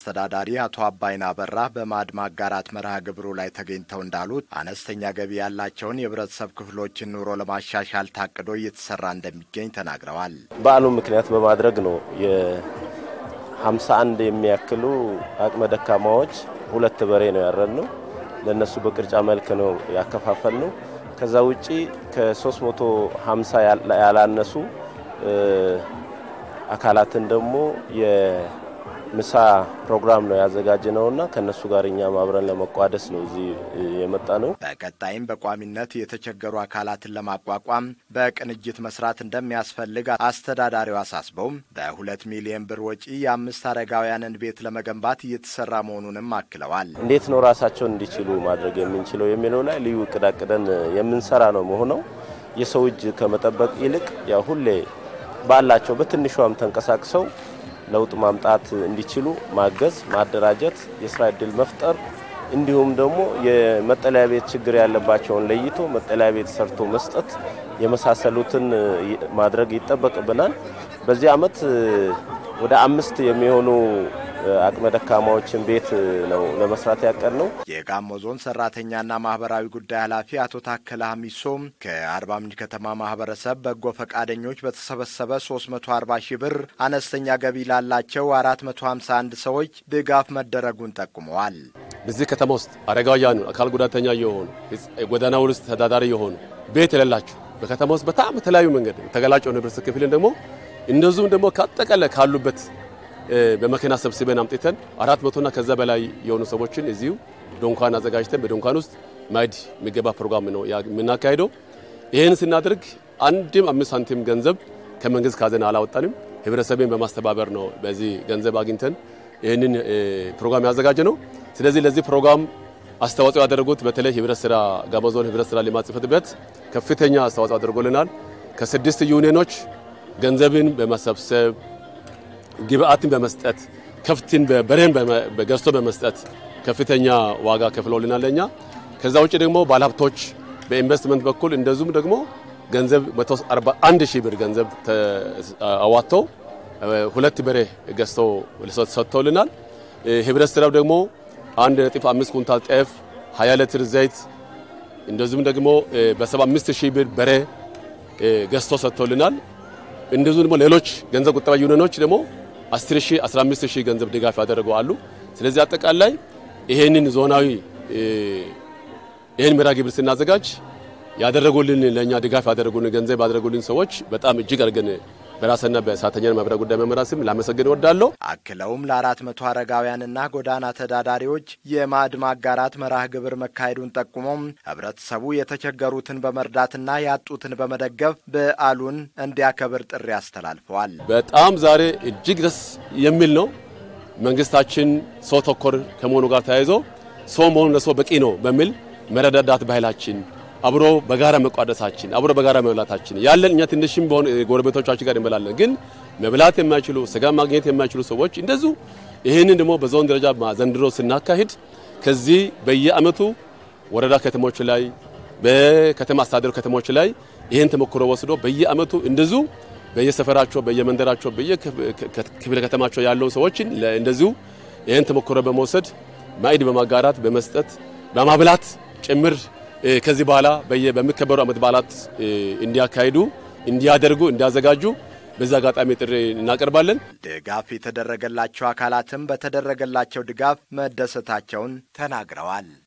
አስተዳዳሪ አቶ አባይና አበራ በማዕድ ማጋራት መርሃ ግብሩ ላይ ተገኝተው እንዳሉት አነስተኛ ገቢ ያላቸውን የህብረተሰብ ክፍሎችን ኑሮ ለማሻሻል ታቅዶ እየተሰራ እንደሚገኝ ተናግረዋል። በዓሉን ምክንያት በማድረግ ነው የሀምሳ አንድ የሚያክሉ አቅመ ደካማዎች ሁለት በሬ ነው ያረድነው። ለእነሱ በቅርጫ መልክ ነው ያከፋፈል ነው። ከዛ ውጪ ከ350 ያላነሱ አካላትን ደግሞ የምሳ ፕሮግራም ነው ያዘጋጀ ነውና ከነሱ ጋር እኛም አብረን ለመቋደስ ነው እዚህ የመጣ ነው። በቀጣይም በቋሚነት የተቸገሩ አካላትን ለማቋቋም በቅንጅት መስራት እንደሚያስፈልግ አስተዳዳሪው አሳስበው በሁለት ሚሊዮን ብር ወጪ የአምስት አረጋውያንን ቤት ለመገንባት እየተሰራ መሆኑንም አክለዋል። እንዴት ነው ራሳቸውን እንዲችሉ ማድረግ የምንችለው የሚለው ላይ ልዩ እቅድ አቅደን የምንሰራ ነው መሆነው የሰው እጅ ከመጠበቅ ይልቅ ያው ሁሌ ባላቸው በትንሿም ተንቀሳቅሰው ለውጥ ማምጣት እንዲችሉ ማገዝ፣ ማደራጀት፣ የስራ እድል መፍጠር እንዲሁም ደግሞ የመጠለያ ቤት ችግር ያለባቸውን ለይቶ መጠለያ ቤት ሰርቶ መስጠት የመሳሰሉትን ማድረግ ይጠበቅብናል። በዚህ ዓመት ወደ አምስት የሚሆኑ አቅመ ደካማዎችን ቤት ነው ለመስራት ያቀድ ነው። የጋሞ ዞን ሰራተኛና ማህበራዊ ጉዳይ ኃላፊ አቶ ታከለ ሀሚሶም ከአርባ ምንጭ ከተማ ማህበረሰብ በጎ ፈቃደኞች በተሰበሰበ 340 ሺህ ብር አነስተኛ ገቢ ላላቸው 451 ሰዎች ድጋፍ መደረጉን ጠቁመዋል። በዚህ ከተማ ውስጥ አረጋውያኑ፣ አካል ጉዳተኛ የሆኑ ጎዳና ውስጥ ተዳዳሪ የሆኑ ቤት የሌላቸው በከተማ ውስጥ በጣም የተለያዩ መንገድ ተገላጭ የሆነ ህብረተሰብ ክፍልን ደግሞ እንደዚሁም ደግሞ ካጠቃላይ ካሉበት በመኪና ሰብስበን አምጥተን አራት መቶና ከዛ በላይ የሆኑ ሰዎችን እዚሁ ዶንኳን አዘጋጅተን በዶንኳን ውስጥ ማዕድ የሚገባ ፕሮግራም ነው የምናካሄደው። ይህን ስናደርግ አንድም አምስት ሳንቲም ገንዘብ ከመንግስት ካዘና አላወጣንም። ህብረተሰብን በማስተባበር ነው በዚህ ገንዘብ አግኝተን ይህንን ፕሮግራም ያዘጋጀ ነው። ስለዚህ ለዚህ ፕሮግራም አስተዋጽኦ ያደረጉት በተለይ ህብረት ስራ ጋሞ ዞን ህብረት ስራ ልማት ጽሕፈት ቤት ከፍተኛ አስተዋጽኦ አድርጎልናል። ከስድስት ዩኒየኖች ገንዘብን በመሰብሰብ ግብአትን በመስጠት ከፍትን በሬን ገዝቶ በመስጠት ከፍተኛ ዋጋ ከፍለውልናል ለኛ። ከዛ ውጭ ደግሞ ባለሀብቶች በኢንቨስትመንት በኩል እንደዚሁም ደግሞ ገንዘብ 141 ሺህ ብር ገንዘብ አዋጥተው ሁለት በሬ ገዝተው ሰጥተውልናል። ህብረት ስራው ደግሞ 1.5 ኩንታል ጤፍ፣ 20 ሊትር ዘይት እንደዚሁም ደግሞ በ75 ሺህ ብር በሬ ገዝቶ ሰጥተውልናል። እንደዚሁም ደግሞ ሌሎች ገንዘብ ቁጠባ ዩኒዮኖች ደግሞ 10 ሺህ 15 ሺህ ገንዘብ ድጋፍ ያደረጉ አሉ። ስለዚህ አጠቃላይ ይሄንን ዞናዊ ይሄን መርሃ ግብር ስናዘጋጅ ያደረጉልን ለኛ ድጋፍ ያደረጉልን ገንዘብ ያደረጉልን ሰዎች በጣም እጅግ አድርገን በራስና በሰራተኛና ማህበራዊ ጉዳይ መመሪያ ስም ላመሰግን እወዳለሁ። አክለውም ለአራት መቶ አረጋውያንና ጎዳና ተዳዳሪዎች የማዕድ ማጋራት መርሃ ግብር መካሄዱን ጠቁሞም ህብረተሰቡ የተቸገሩትን በመርዳትና ያጡትን በመደገፍ በዓሉን እንዲያከብር ጥሪ አስተላልፈዋል። በጣም ዛሬ እጅግ ደስ የሚል ነው። መንግስታችን ሰው ተኮር ከመሆኑ ጋር ተያይዞ ሰው መሆኑ ለሰው በቂ ነው በሚል መረዳዳት ባህላችን አብሮ በጋራ መቋደሳችን አብሮ በጋራ መብላታችን ያለን እኛ ትንሽም በሆነ ጎረቤቶቻችን ጋር እንበላለን። ግን መብላት የማይችሉ ስጋ ማግኘት የማይችሉ ሰዎች እንደዚሁ ይህንን ደግሞ በዞን ደረጃ ዘንድሮ ስናካሂድ ከዚህ በየአመቱ ወረዳ ከተሞች ላይ በከተማ አስተዳደሩ ከተሞች ላይ ይህን ተሞክሮ ወስዶ በየአመቱ እንደዚሁ በየሰፈራቸው በየመንደራቸው በየክፍለ ከተማቸው ያለውን ሰዎችን እንደዚሁ ይህን ተሞክሮ በመውሰድ ማዕድ በማጋራት በመስጠት በማብላት ጭምር ከዚህ በኋላ በሚከበሩ ዓመት በዓላት እንዲያካሂዱ እንዲያደርጉ እንዲያዘጋጁ በዚህ አጋጣሚ ጥሪ እናቀርባለን። ድጋፍ የተደረገላቸው አካላትም በተደረገላቸው ድጋፍ መደሰታቸውን ተናግረዋል።